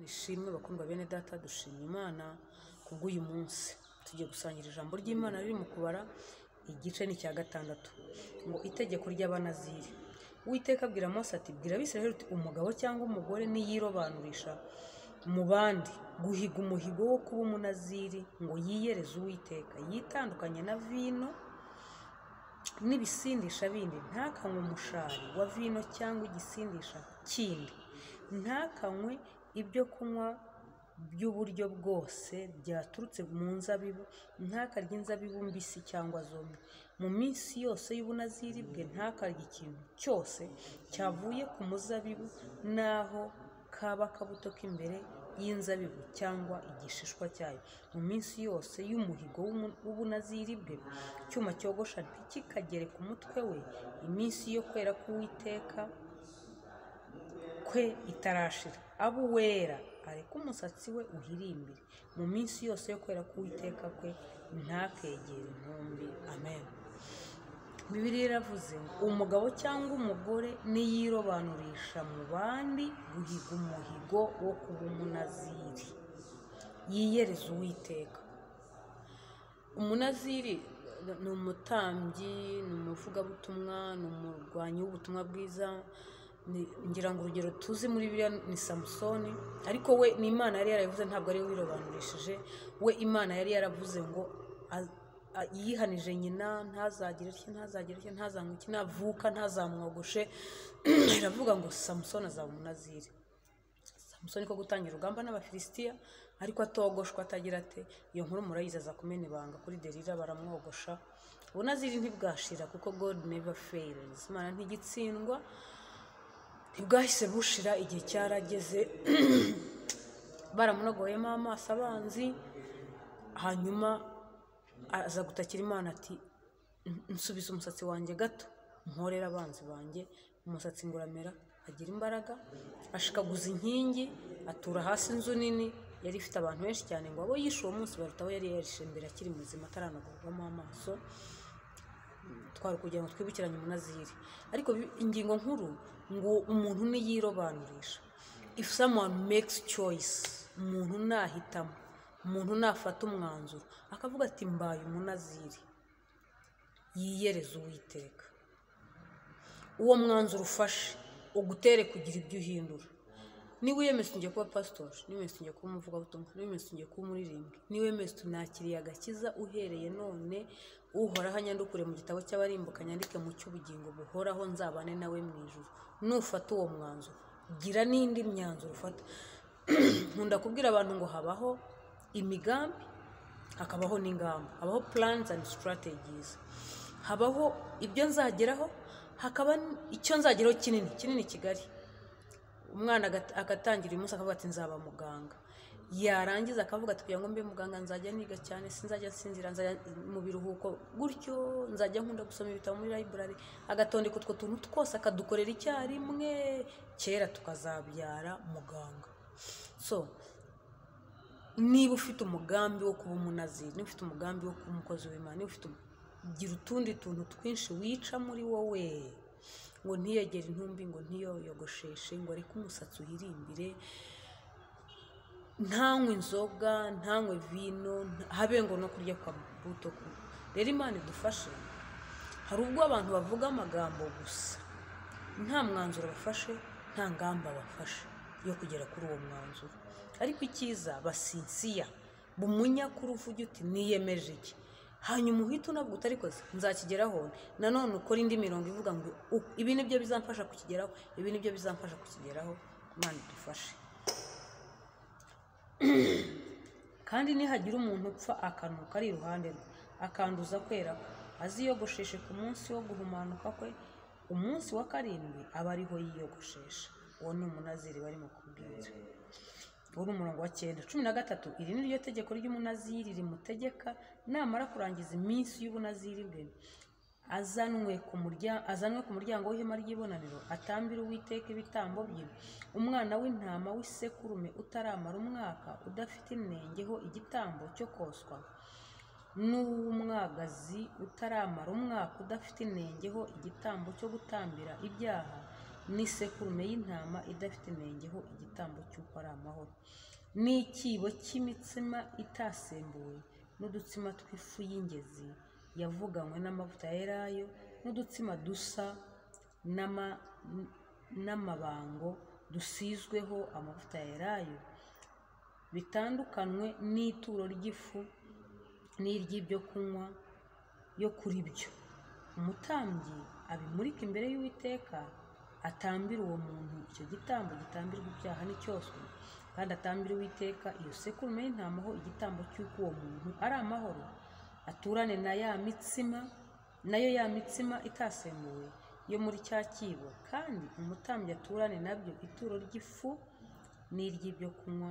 ishimwe bakundwa bene data dushima imana kubw'uyu munsi tugiye gusangira ijambo ry'imana riri mu kubara igice ni icya gatandatu ngo itegeko ry'abanaziri uwiteka abwira mose ati bwira abisiraheli uti umugabo cyangwa umugore niyirobanurisha mu bandi guhiga umuhigo wo kuba umunaziri ngo yiyereze uwiteka yitandukanye na vino n'ibisindisha bindi ntakanywe umushari wa vino cyangwa igisindisha kindi ntakanywe ibyo kunywa by'uburyo bwose byaturutse mu nzabibu ntakarye inzabibu mbisi cyangwa zombi mu minsi yose y'ubunaziri bwe ntakarye ikintu cyose cyavuye ku muzabibu n'aho kaba akabuto k'imbere y'inzabibu cyangwa igishishwa cyayo mu minsi yose y'umuhigo w'ubunaziri bwe icyuma cyogosha ntikikagere ku mutwe we iminsi yo kwera k'uwiteka kwe itarashira aba uwera areke umusatsi we uhirimbire mu minsi yose yo kwera k'uwiteka kwe ntakegere intumbi amen bibiri iravuze ngo umugabo cyangwa umugore niyirobanurisha mu bandi guhiga umuhigo wo kuba umunaziri yiyereza uwiteka umunaziri ni umutambyi ni umuvugabutumwa ni umurwanyi w'ubutumwa bwiza ngira ngo urugero tuzi muri biriya ni samusoni ariko we ni imana yari yaravuze ntabwo ari we wirobanurishije we imana yari yaravuze ngo yihanije nyina ntazagire iki ntazagire iki ntazanywe iki navuka ntazamwogoshe iravuga ngo samusoni azaba umunaziri samusoni ko gutangira urugamba n'abafilisitiya ariko atogoshwa atagira ate iyo nkuru murayizi aza kumena ibanga kuri derira baramwogosha ubunaziri ntibwashira kuko god never fails imana ntigitsindwa ntibwahise bushira igihe cyarageze baramunogoyemo amaso abanzi hanyuma aza gutakira imana ati nsubiza umusatsi wanjye gato nkorera abanzi banjye umusatsi nguramera agira imbaraga ashikaguza inkingi atura hasi inzu nini yari ifite abantu benshi cyane ngo abo yishe uwo munsi baruta abo yari yarishe mbere akiri muzima ataranagurwamo amaso twari kugira ngo twibukiranye umunaziri ariko ingingo nkuru ngo umuntu niyirobanurisha if someone makes choice umuntu nahitamo umuntu nafata umwanzuro akavuga ati mbaye umunaziri yiyereze uwiteka uwo mwanzuro ufashe ugutere kugira ibyo uhindura niba wiyemeza ugiye kuba pasitori niba wiyemeza ugiye kuba umuvugabutumwa niba wiyemeza ugiye kuba umuririmbyi niba wiyemeza unakiriye agakiza uhereye none uhoraho anyandukure mu gitabo cy'abarimbuka nyandike mu cy'ubugingo buhoraho nzabane nawe mu ijoro nufata uwo mwanzuro gira n'indi myanzuro ufata nkunda kubwira abantu ngo habaho imigambi hakabaho n'ingamba habaho plans and strategies habaho ibyo nzageraho hakaba icyo nzageraho kinini kinini kigali umwana agatangira uyu munsi akavuga ati nzaba muganga yarangiza akavuga ati kugira ngo mbe muganga nzajya niga cyane sinzajya nsinzira nzajya mu biruhuko gutyo nzajya nkunda gusoma ibitabo muri library agatondeka utwo tuntu twose akadukorera icyarimwe kera tukazabyara muganga so niba ufite umugambi wo kuba umunaziri niba ufite umugambi wo kuba umukozi w'imana niba ufite gira utundi tuntu twinshi wica muri wowe ngo ntiyegere intumbi ngo ntiyoyogosheshe ngo areke umusatsi uhirimbire ntanywe inzoga ntanywe vino habe ngo no kurya kwa buto rero imana idufashe hari ubwo abantu bavuga amagambo gusa nta mwanzuro bafashe nta ngamba bafashe yo kugera kuri uwo mwanzuro ariko icyiza basinsiya bumunya kuri uvuge uti niyemeje iki hanyuma uhita unabwo utarikoze nzakigeraho nanone ukora indi mirongo ivuga ngo ibi nibyo bizamfasha kukigeraho ibi nibyo bizamfasha kukigeraho imana idufashe kandi nihagira umuntu upfa akanuka ari iruhande rwe akanduza kwera aziyogosheshe ku munsi wo guhumanuka kwe umunsi wa karindwi aba ariho yiyogoshesha uwo ni umunaziri barimo kubwira uwo ni umurongo wa cyenda cumi na gatatu iri ni ryo tegeko ry'umunaziri rimutegeka namara kurangiza iminsi y'ubunaziri bwe azanwe ku muryango w'ihema ry'ibonaniro atambire uwiteka ibitambo bye umwana w'intama w'isekurume utaramara umwaka udafite inengeho igitambo cyo koswa n'uw'umwagazi utaramara umwaka udafite inengeho igitambo cyo gutambira ibyaha n'isekurume y'intama idafite inenge ho igitambo cy'uko ari amahoro n'ikibo cy'imitsima itasembuwe n'udutsima tw'ifu y'ingezi yavuganywe n'amavuta ya elayo n'udutsima dusa n'ama- n'amabango dusizweho amavuta ya elayo bitandukanywe n'ituro ry'ifu n'iry'ibyo kunywa yo kuri byo umutambyi abimurika imbere y'uwiteka atambira uwo muntu icyo gitambo gitambirwa ibyaha n'icyoswe kandi atambira uwiteka iyo sekurume y'intama ho igitambo cy'uko uwo muntu ari amahoro aturane na ya mitsima nayo ya mitsima itasemuwe yo muri cya kibo kandi umutambyi aturane nabyo ituro ry'ifu n'iry'ibyo kunywa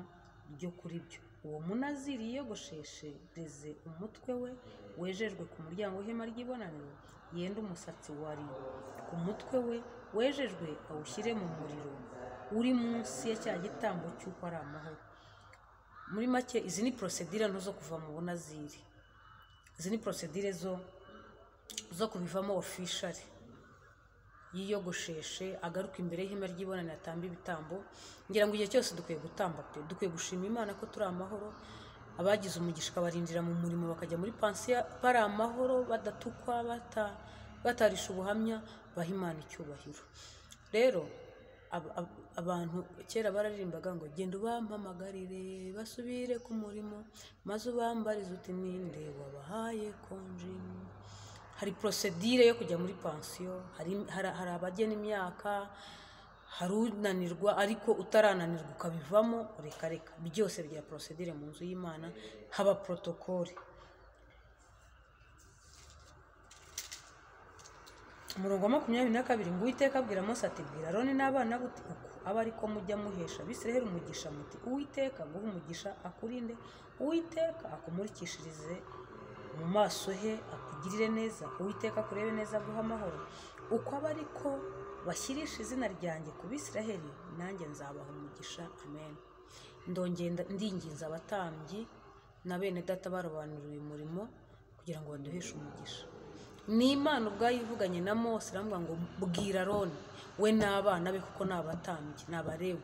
byo kuri byo uwo munaziri yiyogosheshe deze umutwe we wejejwe ku muryango w'ihema ry'ibonaniro yende umusatsi wari ku mutwe we wejejwe awushyire mu muriro uri munsi ya cya gitambo cy'uko ari amahoro muri make izi ni porosedire nto zo kuva mu bunaziri izi ni porosedire zo zo kubivamo ofishari yiyogosheshe agaruka imbere y'ihema ry'ibonaniro atamba ibitambo ngira ngo igihe cyose dukwiye gutamba pe dukwiye gushima imana ko turi amahoro abagize umugisha ikabarindira mu murimo bakajya muri pansiyo bari amahoro badatukwa bata- batarisha ubuhamya baha imana icyubahiro rero ab- ab- abantu kera bararirimbaga ngo genda ubampamagarire basubire ku murimo maze ubambarize uti ninde wabahaye konji hari porosedire yo kujya muri pansiyo hari hari- hari abagena imyaka hari unanirwa ariko utarananirwa ukabivamo reka reka byose bigira porosedire mu nzu y'imana haba porotokole umurongo wa makumyabiri na kabiri ngo uwiteka abwira mose ati bwira aroni n'abana be uti uku abe ari ko mujya muhesha abisiraheli umugisha muti uwiteka guha umugisha akurinde uwiteka akumurikishirize mu maso he akugirire neza uwiteka akurebe neza aguha amahoro uko aba ari ko bashyirisha izina ryanjye ku bisiraheli nanjye nzabaha umugisha amen ndongenda ndinginza abatambyi na bene data barobanurira uyu murimo kugira ngo baduheshe umugisha ni imana ubwayo ivuganye na mose iramubwira ngo bwira aroni we n'abana be kuko ni abatambyi ni abarewe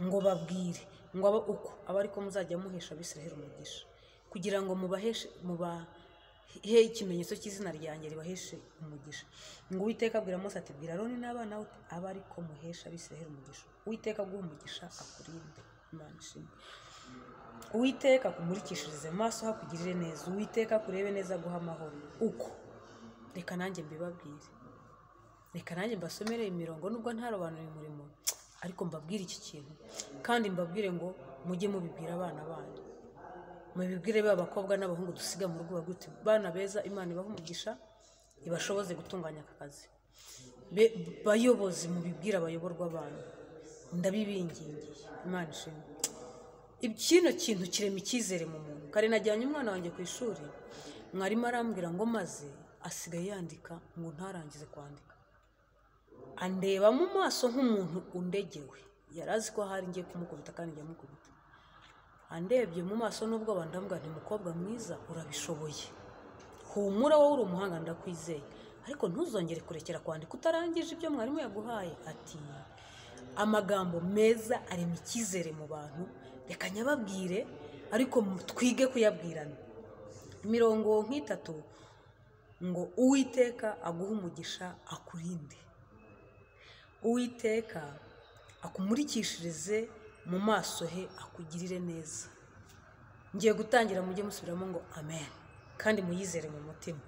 ngo babwire ngo aba uko aba ariko muzajya muhesha abisiraheli umugisha kugira ngo mubaheshe mubahe ikimenyetso cy'izina ryanjye ribaheshe umugisha ngo uwiteka abwira mose ati bwira aroni n'abana be uti, abe ariko muhesha abisiraheli umugisha uwiteka aguha umugisha akurinde imana ishimwe uwiteka akumurikishirize amaso hakugirire neza uwiteka akurebe neza aguha amahoro uko reka nanjye mbibabwire reka nanjye mbasomere imirongo nubwo ntarobanuye umurimo ariko mbabwire iki kintu kandi mbabwire ngo mujye mubibwira abana banyu mubibwire ba bakobwa n'abahungu dusiga mu rugo baguti bana beza imana ibaha umugisha ibashoboze gutunganya aka kazi Be- bayobozi mubibwire abayoborwa banyu ndabibingingiye imana ishimwe kino kintu kirema icyizere mu muntu kare najyanye umwana wanjye ku ishuri mwarimu arambwira ngo maze asigaye yandika ngo ntarangize kwandika andeba mu maso nk'umuntu undegewe yari azi ko hari ngiye kumukubita kandi njya mukubita andebye mu maso nubwo bandambwa nti mukobwa mwiza urabishoboye humura wowe uri umuhanga ndakwizeye ariko ntuzongere kurekera kwandika utarangije ibyo mwarimu yaguhaye ati amagambo meza arema icyizere mu bantu reka nyababwire ariko mu- twige kuyabwirana imirongo nk'itatu ngo uwiteka aguhe umugisha akurinde uwiteka akumurikishirize mu maso he akugirire neza ngiye gutangira mujye musubiramo ngo amen kandi muyizere mu mutima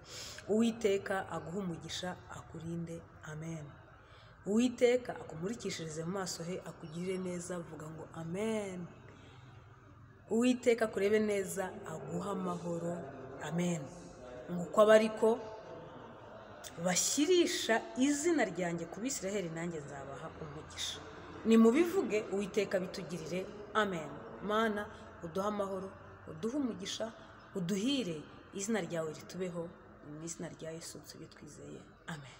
uwiteka aguhe umugisha akurinde amen uwiteka akumurikishirize mu maso he akugirire neza vuga ngo amen uwiteka akurebe neza aguha amahoro amen ngo uko aba ariko bashyirisha izina ryanjye ku bisiraheli nanjye nzabaha umugisha nimubivuge uwiteka bitugirire amen mana uduhe amahoro uduhe umugisha uduhire izina ryawe ritubeho mu izina rya yesu bitwizeye amen